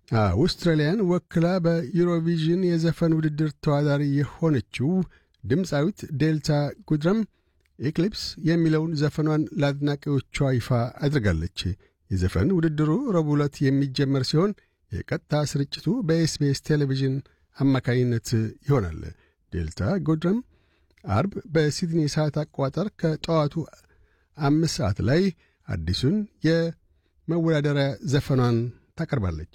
አውስትራሊያን ወክላ በዩሮቪዥን የዘፈን ውድድር ተዋዳሪ የሆነችው ድምፃዊት ዴልታ ጉድረም ኤክሊፕስ የሚለውን ዘፈኗን ለአድናቂዎቿ ይፋ አድርጋለች። የዘፈን ውድድሩ ረቡዕ ዕለት የሚጀመር ሲሆን የቀጥታ ስርጭቱ በኤስቢኤስ ቴሌቪዥን አማካኝነት ይሆናል። ዴልታ ጎድረም አርብ በሲድኒ ሰዓት አቆጣጠር ከጠዋቱ አምስት ሰዓት ላይ አዲሱን የመወዳደሪያ ዘፈኗን ታቀርባለች።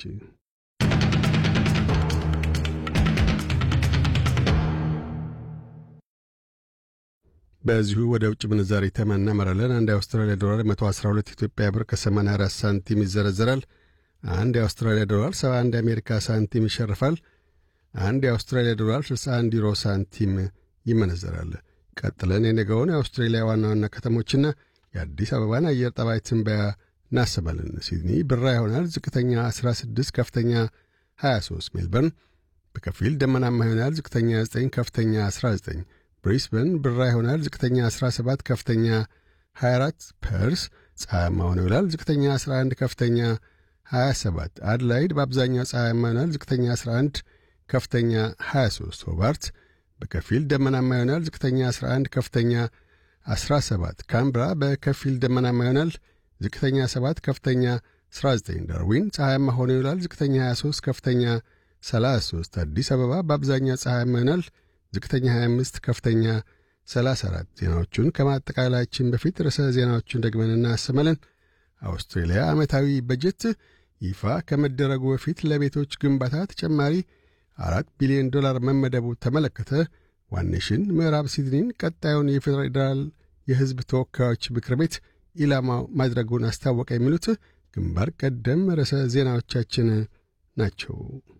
በዚሁ ወደ ውጭ ምንዛሪ ተመን እናመራለን። አንድ የአውስትራሊያ ዶላር 112 ኢትዮጵያ ብር ከ84 ሳንቲም ይዘረዘራል። አንድ የአውስትራሊያ ዶላር 71 የአሜሪካ ሳንቲም ይሸርፋል። አንድ የአውስትራሊያ ዶላር 61 ዩሮ ሳንቲም ይመነዘራል። ቀጥለን የነገውን የአውስትሬሊያ ዋና ዋና ከተሞችና የአዲስ አበባን አየር ጠባይ ትንበያ እናሰማለን። ሲድኒ ብራ ይሆናል። ዝቅተኛ 16፣ ከፍተኛ 23። ሜልበርን በከፊል ደመናማ ይሆናል። ዝቅተኛ 9፣ ከፍተኛ 19። ብሪስበን ብራ ይሆናል። ዝቅተኛ 17፣ ከፍተኛ 24። ፐርስ ፀሐያማ ሆኖ ይውላል። ዝቅተኛ 11፣ ከፍተኛ 27። አድላይድ በአብዛኛው ፀሐያማ ይሆናል። ዝቅተኛ 11፣ ከፍተኛ 23። ሆባርት በከፊል ደመናማ ይሆናል። ዝቅተኛ 11፣ ከፍተኛ 17። ካምብራ በከፊል ደመናማ ይሆናል። ዝቅተኛ 7፣ ከፍተኛ 19። ዳርዊን ፀሐያማ ሆኖ ይውላል። ዝቅተኛ 23፣ ከፍተኛ 33። አዲስ አበባ በአብዛኛው ፀሐያማ ይሆናል። ዝቅተኛ 25፣ ከፍተኛ 34። ዜናዎቹን ከማጠቃላያችን በፊት ርዕሰ ዜናዎቹን ደግመን እናሰማለን። አውስትሬልያ ዓመታዊ በጀት ይፋ ከመደረጉ በፊት ለቤቶች ግንባታ ተጨማሪ አራት ቢሊዮን ዶላር መመደቡ ተመለከተ። ዋኔሽን ምዕራብ ሲድኒን ቀጣዩን የፌዴራል የሕዝብ ተወካዮች ምክር ቤት ኢላማው ማድረጉን አስታወቀ። የሚሉት ግንባር ቀደም ርዕሰ ዜናዎቻችን ናቸው።